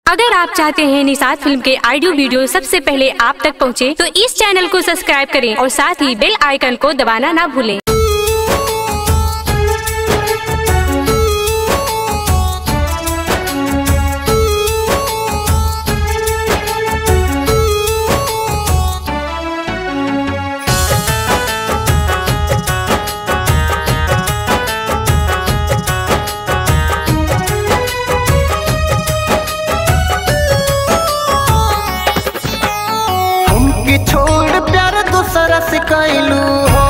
अगर आप चाहते हैं निषाद फिल्म के ऑडियो वीडियो सबसे पहले आप तक पहुंचे, तो इस चैनल को सब्सक्राइब करें और साथ ही बेल आइकन को दबाना ना भूलें हमके छोड़ प्यार दूसरा से कैलू हो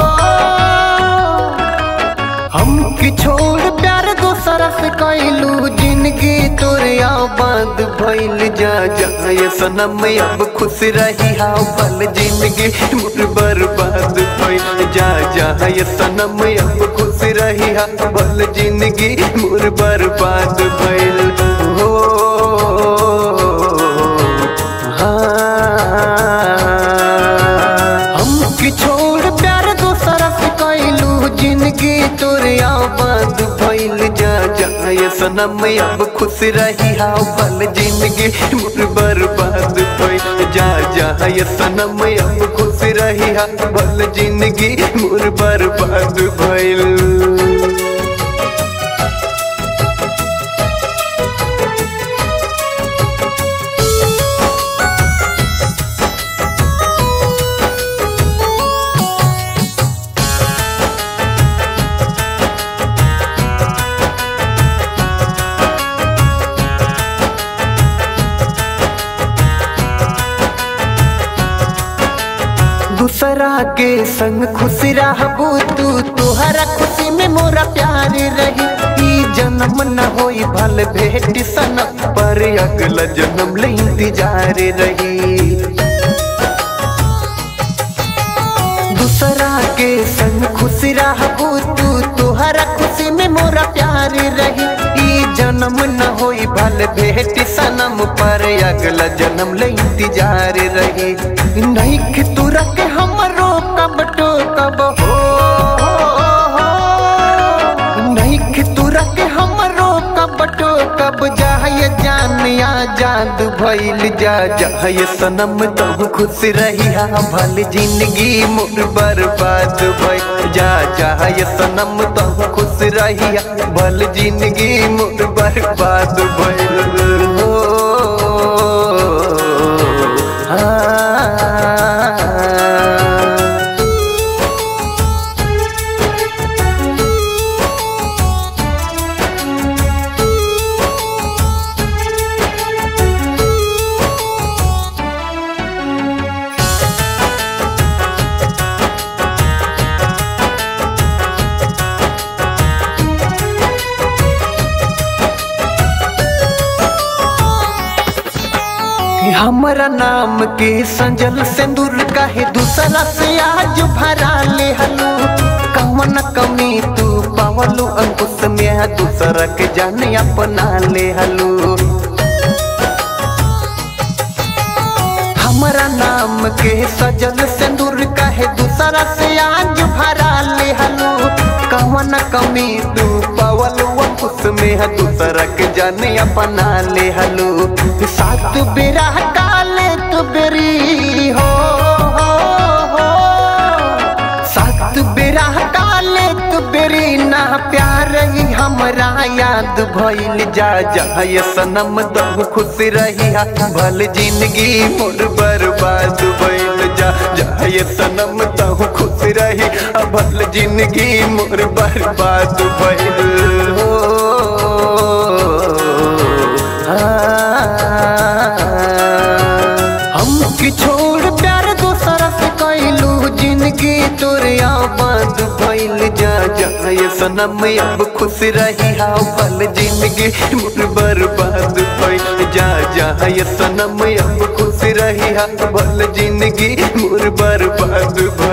हमके छोड़ प्यार दूसरा से कैलू जिंदगी तोरे आबाद भइल जा जा ये सनम अब खुश रही हाउ पल जिंदगी मोर बर्बाद भइल जा जा ये सनम अब खुश रही हाउ पल जिंदगी मोर बर्बाद भइल हो हमके छोड़ प्यार दूसरा से कैलू जिंदगी तोरे आबाद भइल जा जा ये सनम अब खुश रही हाउ पल जिंदगी मोर बर्बाद भइल जा जा ये सनम अब खुश रही हाउ पल जिंदगी मोर बर्बाद भइल दूसरा के संग खुश रहबू तू तोहरा खुशी में मोरा प्यार रही ई जन्म न होई भल भेट सनम पर अगला जन्म ले इंतजार रही दूसरा के संग खुश रहबू तू तोहरा खुशी में मोरा प्यार रही ई जन्म न होई भल भेट सनम पर अगला जन्म ले इंतजार रही नहीं कि तू रख हमरो कब तो कब हो नहीं कि तू रख हमरो कब तो कब जाए जान आजाद भइल जा जाए सनम तुम खुश रही हा भल जिंदगी मोर बर्बाद भइल जा जाए सनम तुम खुश रही हा भल जिंदगी मोर बर्बाद भइल हो हाँ हमरा नाम के संजल सिंदूर काहे दूसरा से आज भरा ले हलू कमन कमी तू पावलू अंकुश में दूसरा के जाने अपना ले हलू हमरा नाम के सजल सिंदूर काहे दूसरा से आज भरा ले हलू कमन कमी तू पावलू अंकुश में दूसरा के जाने अपना ले हलू सात बेरा काले तो बेरी हो, हो, हो। सात बेरा काले तो बेरी ना प्यार ही हमरा याद भइल जा जा ये सनम तुम खुश रही हा भल जिंदगी मोर बर्बाद भइल जा जा ये सनम तुम खुश रही हा भल जिंदगी मोर बर्बाद भइल हो हमके छोड़ प्यार दूसरा से कैलू जिंदगी तोरे आबाद भइल जा जा ये सनम अब खुश रही हाउ पल जिंदगी मोर बर्बाद भइल जा जा ये सनम अब खुश रही हाउ पल जिंदगी मोर बर्बाद भइल